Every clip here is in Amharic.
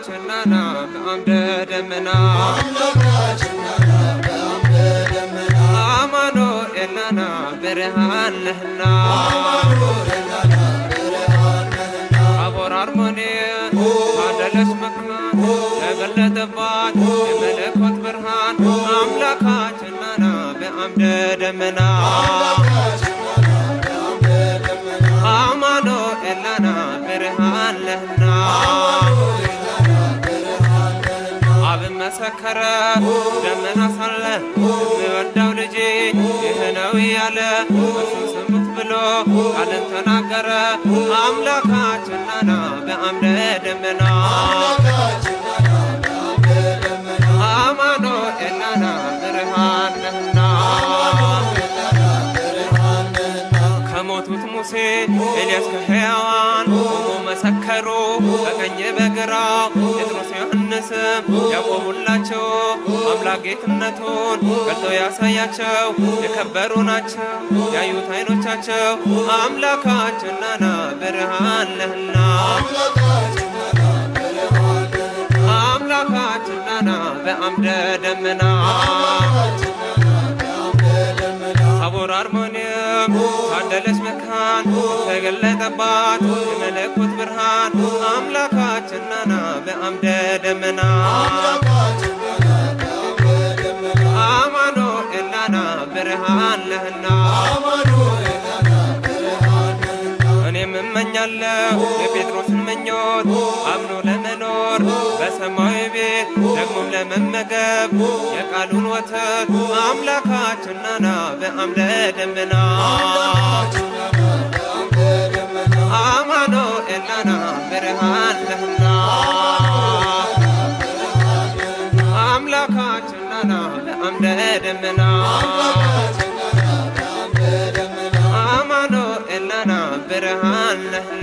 አምላካችን ናና በአምደ ደመና አማኑኤል ናና ብርሃን ነህና ታቦር አርሞንኤም ታደለች መካን ተገለጠባት የመለኮት ብርሃን አምላካችን ናና በአምደ ደመና አማኑኤል ናና ብርሃን ነህና አብን መሰከረ ደመና ሳለ የምወደው ልጄ ይህ ነው እያለ እርሱን ስሙት ብሎ ቃልን ተናገረ አምላካችን ናና በአምደ ደመና አማኑኤል ናና ብርሃን ነህና ከሞቱት ሙሴ ኤልያስ ከሕያዋን ቆሞ መሰከሩ በቀኝ በግራው ጴጥሮስ ዮሐንስም ያቆሙላቸው አምላክ ጌትነቱን ገልጦ ያሳያቸው የከበሩ ናቸው ያዩት አይኖቻቸው አምላካችን ናና ብርሃን ነህና አምላካችን ናና በአምደ ደመና ታቦር አርሞንኤም ታደለች መካን ተገለጠባት የመለኮት ብርሃን አምላካችን ናና በአምደ ደመና አማኑኤል ናና ብርሃን ነህና እኔም እመኛለሁ የጴጥሮስን ምኞት አምኖ ለመኖር በሰማያዊ ቤት ደግሞም ለመመገብ የቃሉን ወተት አምላካችን ናና በአምደ ደመና አማኑኤል ናና ብርሃን ነህና አምላካችን ናና በአምደ ደመና አማኑኤል ናና ብርሃን ነህና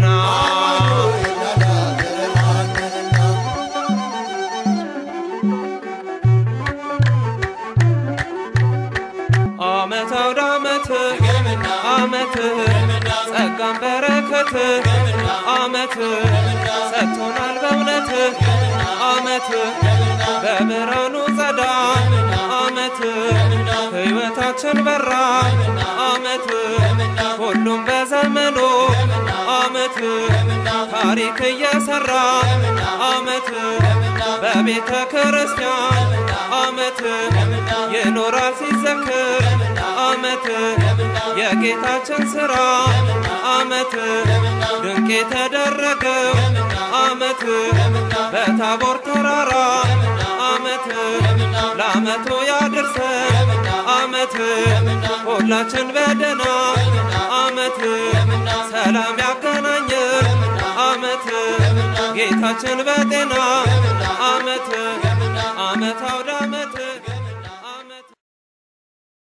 አመት አውደ አመት አመት ጸጋን በረከት አመት ሰጥቶናል በእውነት አመት በብርሃኑ ጸዳ አመት ሕይወታችን በራ አመት ሁሉም በዘመኑ አመት ታሪክ እየሰራ አመት በቤተ ክርስቲያን አመት ይኖራል ሲዘክር አመት የጌታችን ሥራ አመት ድንቅ የተደረገው አመት በታቦር ተራራ አመት ለአመቱ ያድርሰን አመት ሁላችን በደና አመት ሰላም ያገናኘን አመት ጌታችን በጤና